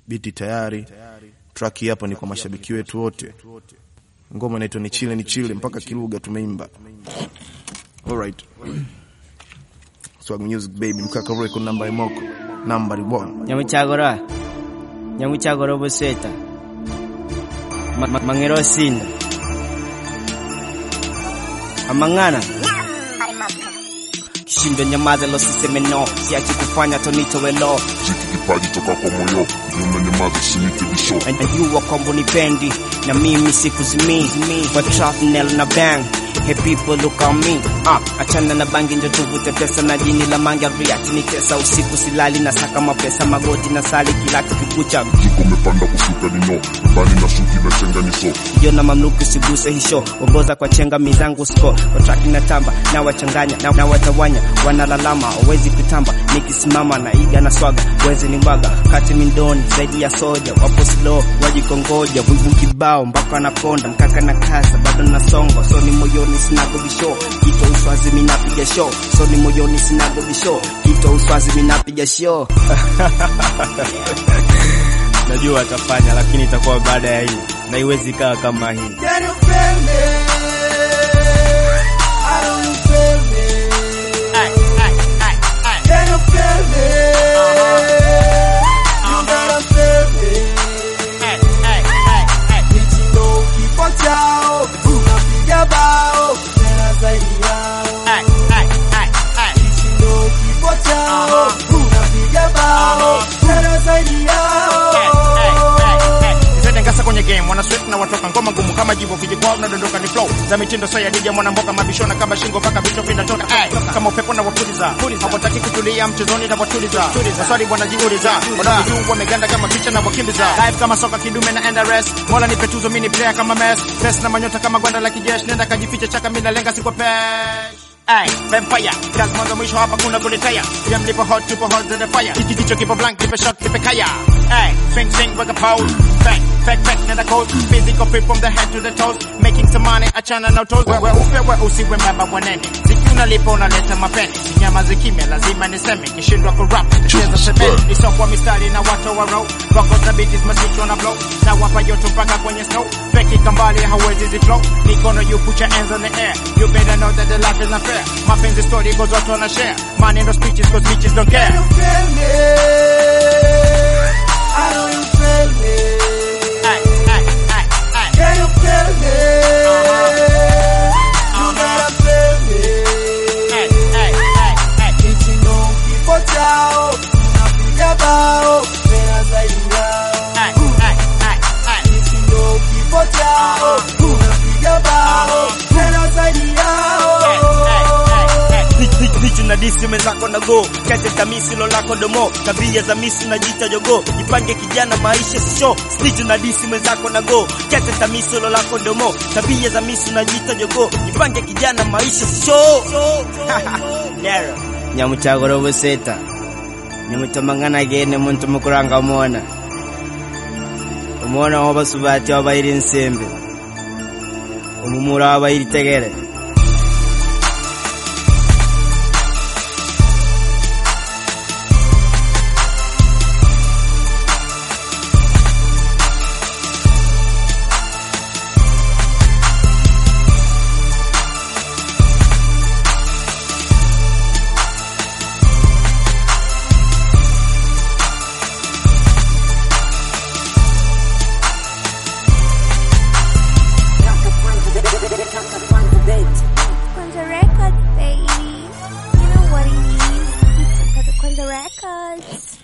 biti tayari. Track hii hapa ni kwa mashabiki wetu wote. Ngoma inaitwa ni chile ni chile, mpaka kilugha tumeimba. Alright. Swag music baby, mkaka record number imoko number 1. nyamucyagora nyamucyagora buseta Ma- ma- mangero sinda amang'ana kishindo nyamaza losiseme no siachi kufanya tonitowelo Chiki kipaji toka kwa moyo Nyuma nyamaza sinite bisho najua kwamba unipendi na mimi sikuzimii kwa trap nel na bang Hey people look on me ah, achana na bangi njo tuvute pesa na jini la manga riati ni tesa usiku silali na saka mapesa magoti na sali kila kikukucha Jiko umepanda kushuka nino Mbani na shuki na chenga niso hiyo na mamluki usiguse hisho ongoza kwa chenga mizangu sko kwa traki na tamba na wachanganya na, na watawanya wanalalama wawezi kutamba nikisimama na iga na swaga wezi ni mbaga kati mindoni zaidi ya soja wapo slow wajikongoja wivu kibao mpaka anakonda mkaka na kasa bado nasongo so ni moyoni sinago visho kito uswazi minapiga show so ni moyoni sinago visho kito uswazi minapiga show najua atafanya lakini itakuwa baada ya hii na iwezi kaa kama hii ngasa kwenye game wana sweat na watoka ngoma ngumu kama jivo viji kwao nadondoka ni flow za mitindo so ya dija mwana mboka mabishona kama shingo paka vichwa vinatoka ay kama upepo na wapuliza hawataki kutulia mchezoni na watuliza maswali wanajiuliza wanajua wameganda kama picha na wakimbiza live kama soka kidume na enda rest mola ni petuzo mini player kama mess best na manyota kama gwanda la kijeshi nenda kajificha chaka mimi nalenga si kwa pesh Ay, vampire, kazi mwanzo mwisho hapa kuna kuletaya Pia mlipo hot, tupo hot to the fire Kiki kicho kipo blank, kipe shot, kipe kaya Ay, swing swing, waka pose Back, back, back, nenda code Physical fit from the head to the toes Making some money, achana na toes Wewe upe, we usiwe mbaba wanene Ziki unalipa unaleta mapeni Nyama zikimya, lazima niseme Kishindwa kurap, tacheza sebeni Isokwa mistari na watu wa row Wako thabiti, masicho na blow Na wapa joto mpaka kwenye snow Feki kambali, hawezi ziflow Mikono you put your hands on the air You better know that the life is not fair Mapenzi story goes watu wana share Money no speeches cause bitches don't care Ay, ay, ay, ay. Ay, ay, ay, ay. Ay, ay, ay, ay. vichu na disi mwenzako na go kese tamisi lo lako domo tabia za misi na jita jogo jipange kijana maisha sisho stichu na disi mwenzako na go kese tamisi lo lako domo tabia za misi na jita jogo jipange kijana maisha sisho Nero nyamuchagoro buseta nimutomangana gene muntu mukuranga umona umona wabasubati wabairi nsembe umumura wabairi tegere Kwanza Records, baby. You know what it is. It's Kwanza Records.